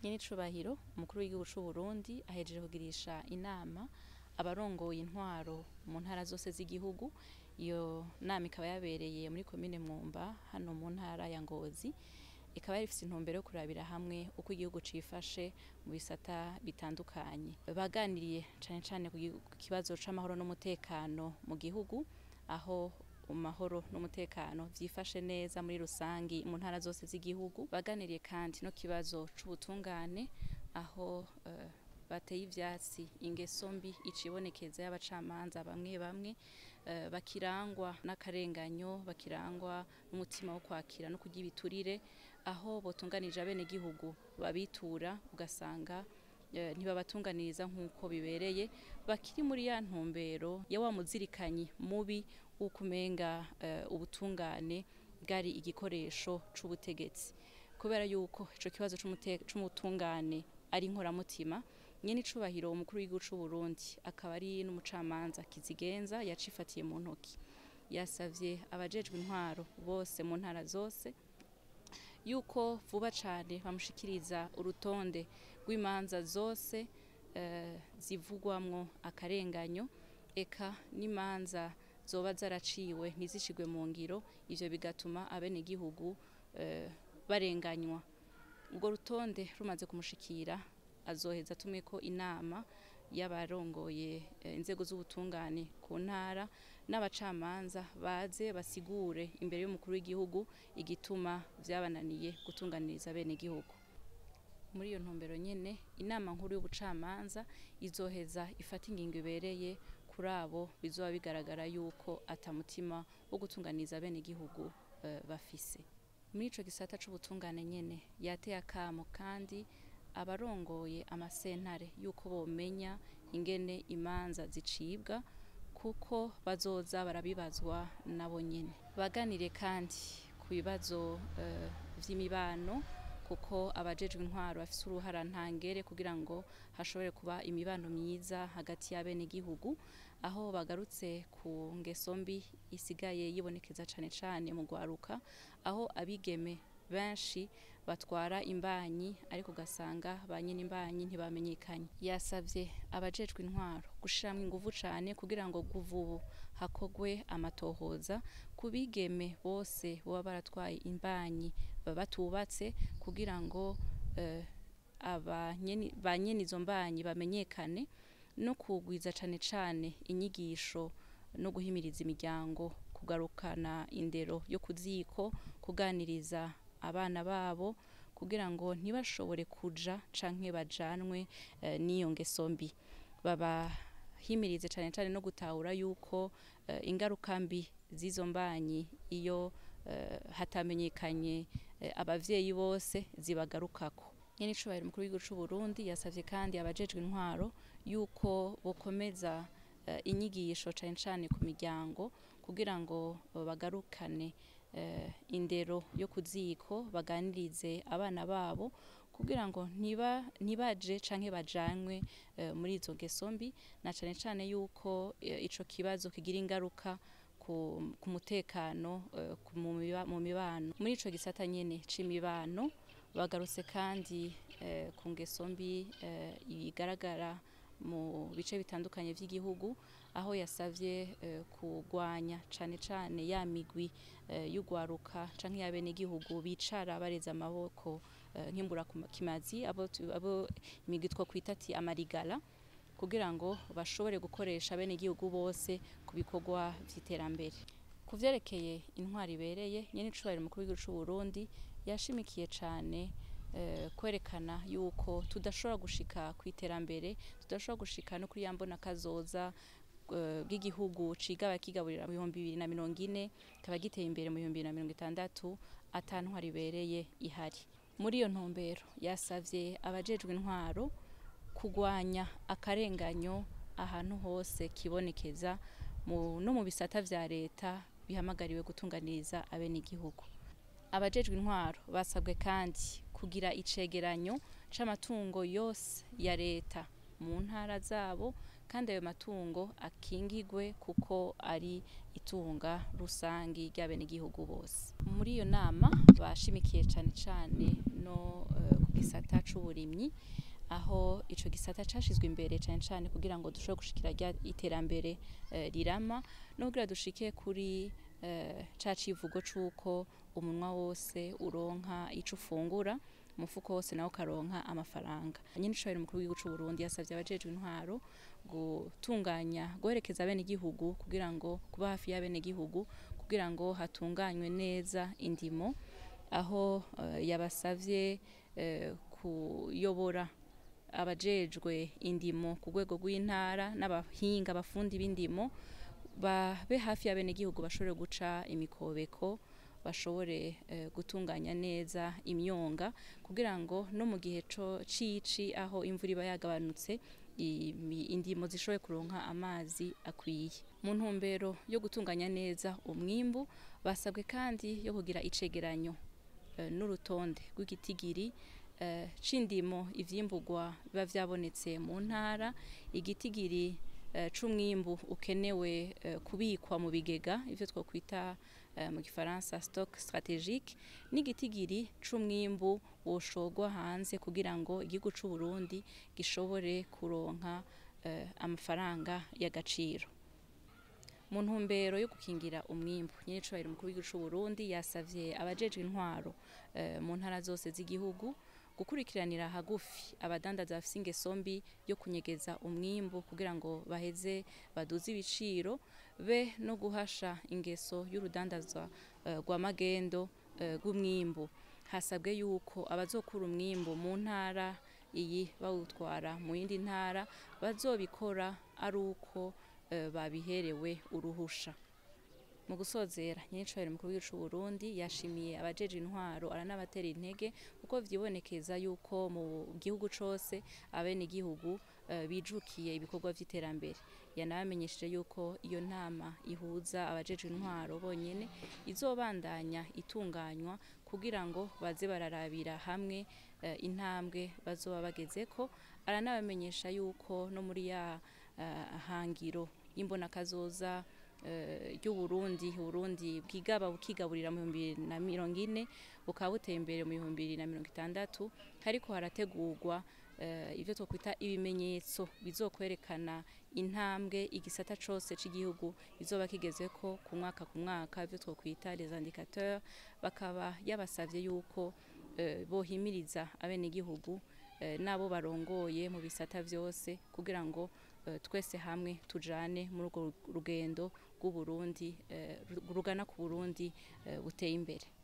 nyenicubahiro umukuru w'igihugu c'u Burundi ahejeje kugirisha inama abarongoye intwaro mu ntara zose z'igihugu iyo nama ikaba yabereye muri komine Mwumba hano mu ntara ya Ngozi ikaba yari ifise intumbero yo kurabira hamwe uko igihugu cifashe mu bisata bitandukanye baganiriye cane cane ku kibazo c'amahoro n'umutekano mu gihugu aho amahoro n'umutekano vyifashe neza muri rusangi mu ntara zose z'igihugu baganiriye kandi no kibazo c'ubutungane aho uh, bateye ivyatsi ingeso mbi icibonekeza y'abacamanza bamwe bamwe uh, bakirangwa n'akarenganyo bakirangwa n'umutima wo kwakira no kurya ibiturire aho botunganije abenegihugu babitura ugasanga uh, ntibabatunganiriza nk'uko bibereye bakiri muri ya ntumbero ya wa muzirikanyi mubi w'uko umenga uh, ubutungane bwari igikoresho c'ubutegetsi kubera yuko ico kibazo c'ubutungane ari inkoramutima nyenicubahiro umukuru w'igihugu c'u Burundi akaba ari n'umucamanza kizigenza yacifatiye mu ntoki yasavye abajejwe intwaro bose mu ntara zose yuko vuba cane bamushikiriza urutonde rw'imanza zose uh, zivugwamwo akarenganyo eka n'imanza zoba zaraciwe ntizishigwe mu ngiro ivyo bigatuma abenegihugu uh, barenganywa urwo rutonde rumaze kumushikira azoheza atumeko inama y'abarongoye inzego z'ubutungane ku ntara n'abacamanza baze basigure imbere y'umukuru w'igihugu igituma vyabananiye gutunganiriza bene gihugu muri iyo ntumbero nyene inama nkuru y'ubucamanza izoheza ifata ingingo ibereye kuri abo bizoba bigaragara yuko atamutima wo gutunganiriza bene gihugu uh, bafise muri ico gisata c'ubutungane nyene yateye akamo kandi abarongoye amasentare yuko bomenya ingene imanza zicibwa kuko bazoza barabibazwa nabo nyene baganire kandi ku bibazo uh, vy'imibano kuko abajejwe intwaro bafise uruhara ntangere kugira ngo hashobore kuba imibano myiza hagati y'abenegihugu aho bagarutse ku ngeso mbi isigaye yibonekeza cane cane mu gwaruka aho abigeme benshi batwara imbanyi ariko ugasanga ba nyine imbanyi ntibamenyekanye yasavye abajejwe intwaro gushiramwo inguvu cane kugira ngo guva ubu hakogwe amatohoza ku bigeme bose boba baratwaye imbanyi batubatse kugira ngo uh, ba nyene izo mbanyi bamenyekane no kugwiza cane cane inyigisho no guhimiriza imiryango kugarukana indero yo kuziko kuganiriza abana babo kugira ngo ntibashobore kuja canke bajanwe uh, n'iyo ngeso mbi babahimirize cane cane no gutahura yuko uh, ingaruka mbi z'izo mbanyi iyo uh, hatamenyekanye uh, abavyeyi bose zibagarukako nyenicubahiro umukuru w'igihugu c'u Burundi yasavye kandi abajejwe intwaro yuko bokomeza uh, inyigisho cane cane ku miryango kugira ngo bagarukane uh, indero yo kuziko baganirize abana babo kugira ngo ntiba ntibaje canke bajanwe uh, muri izo ngeso mbi na cane cane yuko uh, ico kibazo kigira ingaruka ku, ku mutekano uh, mu mibano muri ico gisata nyene c'imibano bagarutse kandi uh, ku ngeso mbi uh, igaragara mu bice bitandukanye vy'igihugu aho yasavye uh, kugwanya cane cane ya migwi uh, y'ugwaruka canke y'abenegihugu bicara bareza amaboko uh, nk'imbura kimazi abo, abo imigwi two kwita ati amarigala kugira ngo bashobore gukoresha abenegihugu bose ku bikorwa vy'iterambere ku vyerekeye intwari ibereye nyene icubahiro umukuru w'igihugu c'u Burundi yashimikiye cane uh, kwerekana yuko tudashobora gushika kw'iterambere tudashobora gushika no kuri yambona kazoza bw'igihugu cigaba kigaburira mu bihumbi bibiri na mirongo ine kikaba giteye imbere mu bihumbi bibiri na mirongo itandatu ata ntwari ibereye ihari muri iyo ntumbero yasavye abajejwe intwaro kugwanya akarenganyo ahantu hose kibonekeza no mu bisata vya leta bihamagariwe gutunganiriza abenegihugu abajejwe intwaro basabwe kandi kugira icegeranyo c'amatungo yose ya leta mu ntara zabo kandi ayo matungo akingigwe kuko ari itunga rusangi ry'abenegihugu bose muri iyo nama bashimikiye cane cane no uh, gisata c'uburimyi aho ico gisata cashizwe imbere cane cane kugira ngo dushobore gushikira rya iterambere eh, rirama no kugira dushike kuri eh, ca civugo c'uko umunwa wose uronka ico ufungura umufuko wose nawo ukaronka amafaranga nyine icubahiro umukuru w'igihugu c'u Burundi yasavye abajejwe intwaro gutunganya guherekeza bene igihugu kugira ngo kuba hafi ya bene igihugu kugira ngo hatunganywe neza indimo aho eh, yabasavye eh, kuyobora abajejwe indimo ku rwego rw'intara n'abahinga abafundi b'indimo babe hafi ya bene igihugu bashobore guca imikobeko bashobore eh, gutunganya neza imyonga kugira ngo no mu gihe co cici aho imvura iba yagabanutse imi- indimo zishobore kuronka amazi akwiye mu ntumbero yo gutunganya neza umwimbu basabwe kandi yo kugira icegeranyo eh, n'urutonde rw'igitigiri eh, c'indimo ivyimburwa biba vyabonetse mu ntara igitigiri eh, c'umwimbu ukenewe eh, kubikwa mu bigega ivyo twokwita eh, mu gifaransa stock strategique n'igitigiri c'umwimbu woshorwa hanze kugira ngo igihugu c'u Burundi gishobore kuronka eh, amafaranga y'agaciro mu ntumbero yo gukingira umwimbu nyine icubahiro umukuru w'igihugu c'u Burundi yasavye abajejwe intwaro eh, mu ntara zose z'igihugu gukurikiranira hagufi abadandaza bafise ingeso mbi yo kunyegeza umwimbu kugira ngo baheze baduze ibiciro be no guhasha ingeso y'urudandazwa eh, rwa magendo eh, rw'umwimbu hasabwe yuko abazokura umwimbu mu ntara iyi bawutwara mu yindi ntara bazobikora ari uko eh, babiherewe uruhusha mu gusozera nyinicubahiro mukuru w'igihugu c'u Burundi yashimiye abajeje intwaro aranabatera intege kuko vyibonekeza yuko mu gihugu cose abene igihugu eh, bijukiye ibikorwa vy'iterambere yanabamenyesheje yuko iyo nama ihuza abajeje intwaro bonyene izobandanya itunganywa kugira ngo baze bararabira hamwe eh, intambwe bazoba bagezeko aranabamenyesha yuko no muri ya eh, hangiro y'imbonakazoza eh, ry'uburundi uburundi bwigaba bukigaburira mu bihumbi bibiri na mirongo ine bukaba buteye imbere mu bihumbi bibiri na mirongo itandatu hariko harategurwa eh, ivyo twokwita ibimenyetso bizokwerekana intambwe igisata cose c'igihugu izoba kigezeko ku mwaka ku mwaka ivyo twokwita les indicateurs bakaba yabasavye yuko eh, bohimiriza abenegihugu eh, n'abo barongoye mu bisata vyose kugira ngo eh, twese hamwe tujane muri urwo rugendo rw'uburundi eh, rugana ku burundi eh, buteye imbere